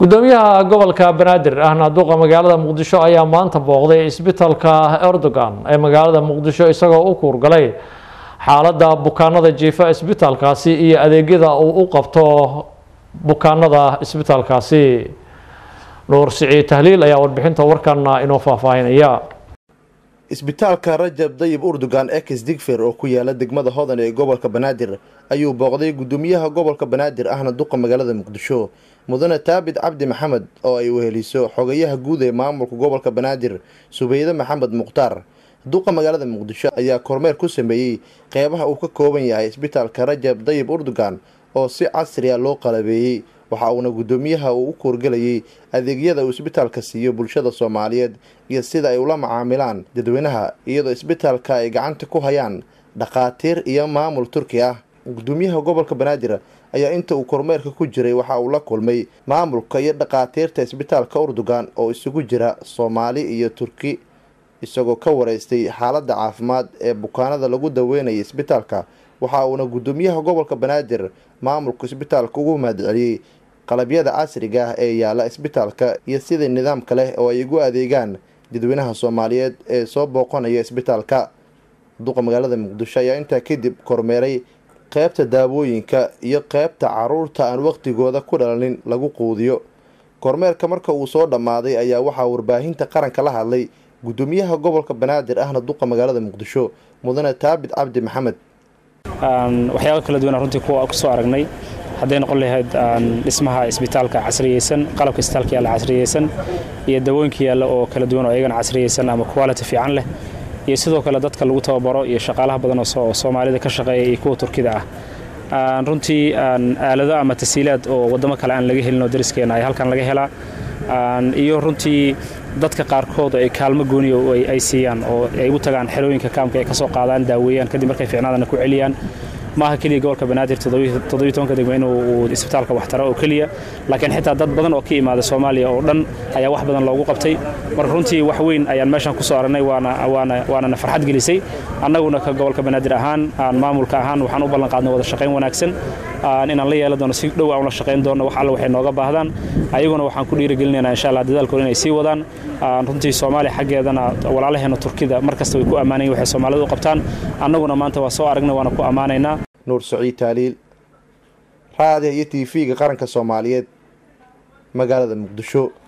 gudoomiyaha gobolka banaadir ahna duqa magaalada muqdisho ayaa maanta booqday isbitaalka erdogan ee magaalada muqdisho isagoo u kuurgalay xaaladda bukaanada jiifa isbitaalkaasi iyo adeegyada uu u qabto bukaanada isbitaalkaasi nuur siciid tahliil ayaa warbixinta warkana inoo faahfaahinaya isbitaalka rajab dayib urdugan ex digfer oo ku yaala degmada hodan ee gobolka banaadir ayuu booqday gudoomiyaha gobolka banaadir ahna duqa magaalada muqdisho mudane taabid cabdi maxamed oo ay weheliso xogayaha guud ee maamulka gobolka banaadir subeyde maxamed mukhtaar duqa magaalada muqdisho ayaa kormeer ku sameeyey qeybaha uu ka kooban yahay isbitaalka rajab dayib urdugan oo si casri a loo qalabeeyey waxa uuna gudoomiyaha uu u koorgelayay adeegyada uu isbitaalka siiyo bulshada soomaaliyeed iyo sida ay ula macaamilaan dadweynaha iyadoo isbitaalka ay gacanta ku hayaan dhakhaatiir iyo maamul turki ah gudoomiyaha gobolka banaadir ayaa inta uu kormeerka ku jiray waxa uu la kulmay maamulka iyo dhakhaatiirta isbitaalka urdugan oo isugu jira soomaali iyo turki isagoo ka wareystay xaaladda caafimaad ee bukaanada lagu daweynayay isbitaalka waxa uuna gudoomiyaha gobolka banaadir maamulka isbitaalka ugu mahadceliyey qalabyada casriga ah ee yaala isbitaalka iyo sidai nidaamka leh oo ay ugu adeegaan dadweynaha soomaaliyeed ee soo booqanaya isbitaalka duqa magaalada muqdisho ayaa intaa kadib kormeeray qeybta daawooyinka iyo qeybta caruurta aan waqtigooda ku dhalanin lagu quudiyo kormeerka marka uu soo dhammaaday ayaa waxaa warbaahinta qaranka la hadlay gudoomiyaha gobolka banaadir ahna duqa magaalada muqdisho mudane taabid cabdi maxamed waxyaaba kala duwan runtii kuwa kusoo aragnay hadday noqon lahayd dhismaha isbitaalka casriyeysan qalabka isbitaalka yaalla casriyeysan iyo dawooyinka yaalla oo kala duwan oo iyagana casriyeysan ama quality fiican leh iyo sidoo kale dadka lagu tababaro iyo shaqaalaha badan oo soomaalida ka shaqeeya iyo kuwa turkida ah runtii aalado ama tasiilaad oo waddamo kale aan laga helin oo dariskeena ay halkan laga helaa iyo runtii dadka qaarkood ay kaalmo gooniya ay siiyaan oo ay u tagaan xerooyinka kaamka ay ka soo qaadaan daaweeyaan kadib markay fiicnaadana ku celiyaan maaha keliya gobolka banaadir todobiiy degmo inuu isbitaalka waxtaro oo keliya laakiin xitaa dad badan oo ka imaada soomaaliya oo dhan ayaa wax badan loogu qabtay marka runtii wax weyn ayaan meeshan ku soo aragnay waanana farxad gelisay annaguna ka gobolka banaadir ahaan aan maamulka ahaan waxaan u ballan qaadnay wada shaqayn wanaagsan inaan la yeelan doono si dhow aan la shaqayn doono wax alle waxay nooga baahdaan ayaguna waxaan ku dhiirigelinaynaa insha allah dadaalkooda inay sii wadaan runtii soomaaliya xaggeedana walaalaheena turkida mar kasta way ku ammaanayin waxay soomaalida u qabtaan annaguna maanta waa soo aragnay waana ku ammaanaynaa nuur saciid taaliil raadiha iyo t v-ga qaranka soomaaliyeed magaalada muqdisho